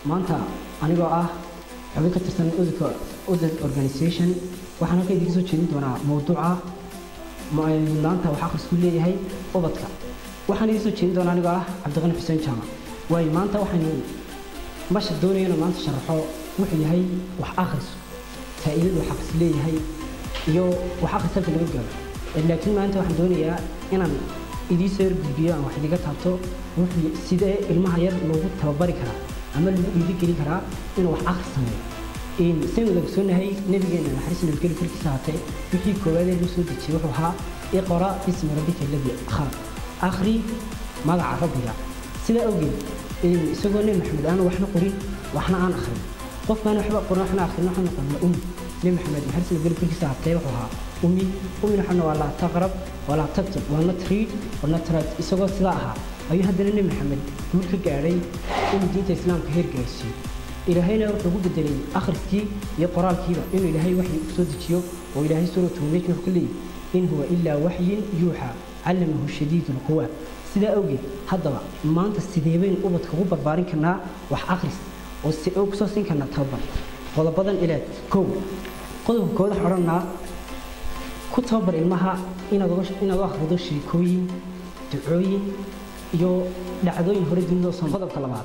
maanta anigoo ah xubin ka tirsan ududka udud organisation waxaan halka idinka soo jeedin doonaa mowduuca maanta wax akhrisku leeyahay ubadka waxaan idin soo jeedin doonaa anigoo ah cabdiqani xuseen jaamac waayo maanta waxaynu masha doonayana maanta sharaxo wuxuu yahay wax akhris faa'iidadu wax akhris leeyahay iyo wax akhris halka laga gaaro laakiin maanta waxaan doonayaa inaan idiin soo gudbiyo aan wax idiga taabto wuxuu sidee ilmaha yar loogu tababari karaa ama lagu dhiirigelin karaa inuu wax akhris sameeyo saynu wada ogsoonahay nabigeena naxariis nabadgelyo korkiisa haatee wixii koowaadee lagu soo dejiyey wuxuu ahaa iqra bismi rabbika alladii khalaq akhri magaca rabbiga sidaa awgeed isagoo nebi maxamed aanu waxna qorin waxna aan akhrin qofkaan waxba qorin waxna akhrin waxna noqon ummi nebi maxamed naxariis nabadgelyo korkiisa haatee wuxuu ahaa ummi ummina waxna waa laa taqrab walaa taktub waa not read or not write isagoo sidaa ahaa ayuu haddana nebi maxamed guul ka gaadhay inuu diinta islaamka heer gaarsiiyo ilaahayna wuxuu ku bedelay akhriskii iyo qoraalkiiba inuu ilaahay waxyi u soo dejiyo oo ilaahay suuratu mulk wuxuu ka leeyahy in huwa ilaa waxyin yuuxa callamahu shadiidu lquwa sidaa awgeed haddaba maanta sidee baynu ubadka ugu barbaarin karnaa wax akhris oo si oo kusoo siin karnaa tababar qodobadan ilaad kow qodobka kooda waxaan odhanaa ku tababar ilmaha inaad inaad u akhrido sheekooyin ducooyin iyo dhacdooyin hore dunida soo qodobka labaad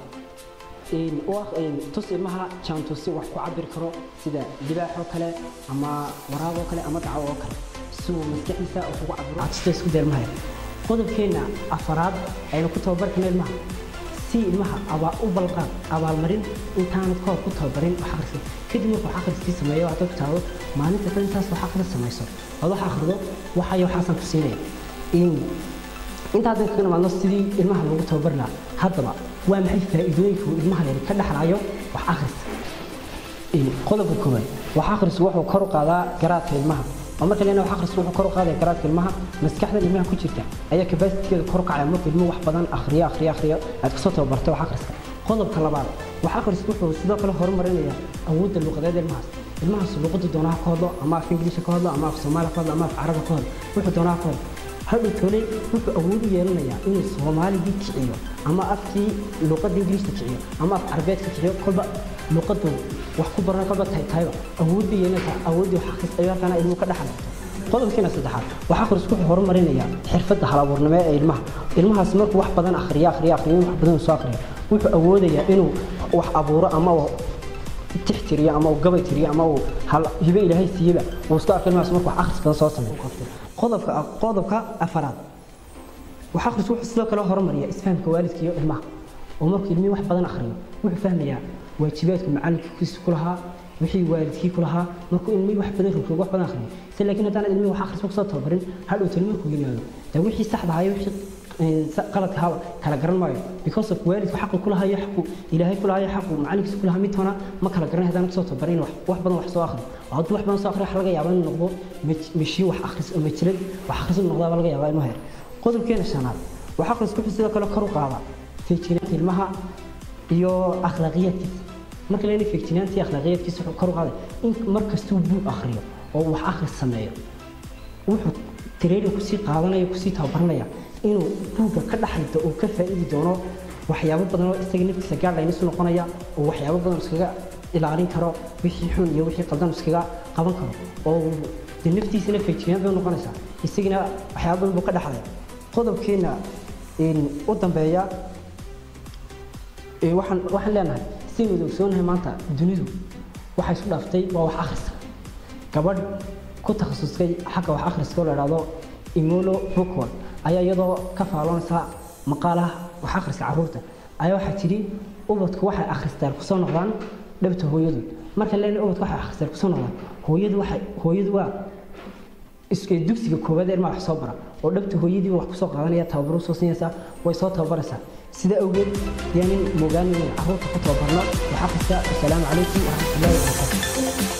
tus ilmaha jaantusi wax ku cabir karo sida libaax oo kale ama waraab oo kale ama dacaw oo kale si uu maskaxdiisa wax ugu cabiro catusta isku daya ilmaha qodobkeena afaraad aynu ku tababar karno ilmaha si ilmaha abaa u balqaad abaalmarin intaanad kahor ku tababarin wax akhriska kadib markuu wax akhriskii sameeyo waxaad ku taado maalinta dhan intaas wax akhris samayso ood wax akhrido waxayo waxaasaan ku siinaya inta haddan kaga nimaadno sidii ilmaha lagu tababari lahaa haddaba waa maxay faa'iidooyinka uu ilmaha yar ka dhexlayo wax akhris qodobka koowaad wax akhrisku wuxuu kor u qaadaa garaadka ilmaha oo marka leena wax akhrisku wuxuu kor u qaadaya garaadka ilmaha maskaxda ilmaha ku jirta ayaa kabasitikeeda kor u kacaya marka ilmuhu wax badan akhriyo akhriyo akhriyo aad kasoo tababartay wax akhriska qodobka labaad wax akhrisku wuxuu sidoo kale horumarinaya awoodda luqadeed ilmahaas ilmahaas luqadda doonaha ka hadlo ama af ingiliisha ka hadlo ama af soomaaliya ka hadlo ama af carabi ka hadlo wuxuu doonaha ka hadlo hadhow tole wuxuu awood u yeelanayaa inuu soomaaligii kiciyo ama afkii luqadda ingiliishka kiciyo ama af carabeedka kiciyo kolba luqaddu wax ku baran kolba tahay tahayba awood bay yeelanaysaa awooddii wax akhris ayuu halkaana ilmuhu ka dhexlay qodobkiina saddexaad wax akhrisku wuxuu horumarinayaa xirfadda halabuurnimo ee ilmaha ilmahaas markuu wax badan akhriyo akhriyo akhriyo wax badan soo akhriyo wuxuu awoodayaa inuu wax abuuro ama tixtiriyo ama uu gabay tiriyo ama uu hibe ilaahay siiyeba uu isku arko ilmahaas markuu wax akhris badan soo sameeyo qodobka qodobka afaraad wax akhrisku wuxuu sidoo kale horumariyaa isfahamka waalidka iyo ilmaha oo markuu ilmihii wax badan akhriyo wuxuu fahmayaa waajibaadku macalinkiisa ku lahaa wixii waalidkii ku lahaa markuu ilmihii wax badan rogroog wax badan akhriyo se laakiin haddaan ilmihii wax akhrisba kusoo tababarin hadhow tani markuu yimaado dee wixii saxda ahayo wixii qaladka haba kala garan maayo because of waalidku xaqu ku lahayo xaqu ilaahay ku lahayo xaqu macalinkiisa ku lahaa midtoona ma kala garanay haddaan kusoo tababarin wax wax badan wax soo akhriyo hadduu wax badan soo akhriyo waxa laga yaabaa inuu noqdo meshiin wax akhris oo majirad wax akhris inuu noqdaa baa laga yaabaa ilmaha yar qodobkeena shanaad wax akhrisku wuxuu sidoo kale kor u qaadaa feejignaanta ilmaha iyo akhlaaqiyaadkiisa marka leena feejignaanta iyo akhlaaqiyaadkiisa wuxuu kor u qaaday in mar kastuu buug akhriyo oo wax akhris sameeyo wuxuu training kusii qaadanaya kusii tababaranaya inuu buugga ka dhaxlito uu ka faa'iidi doono waxyaabo badan oo isaga naftiisa gaadhayn isu noqonaya oo waxyaabo badan iskaga ilaalin karo wixii xun iyo wixii qaldan iskaga qaban karo oo de naftiisana feejignaan bay noqonaysaa isagina waxyaabo badan buu ka dhaxlaya qodobkeena u dambeeya waxaan waxaan leenahay sidaynu wada ogsoonahay maanta dunidu waxay isu dhaaftay waa wax akhriska gabadh ku takhasustay xagga wax akhriska oo la idhaahdo imolo bookworld ayaa iyadoo ka faaloonaysa maqaalaha wax akhriska carruurta ayaa waxaa tidhi ubadku waxay akhristaan kusoo noqdaan dhabta hooyadood marka leena ubadku waxay akhristaan kusoo noqdaan hooyadu waxay hooyadu waa dugsiga koowaad ee ilmaha wax soo bara oo dhabta hooyadiiba wax kusoo qaadanaya tababaru soo siinaysaa way soo tababaraysaa sida awgeed yaanin moogaanina carruurta ku tababarno wax akhriska wasalaamu calaykum waraxmatullaahi wabarakaatu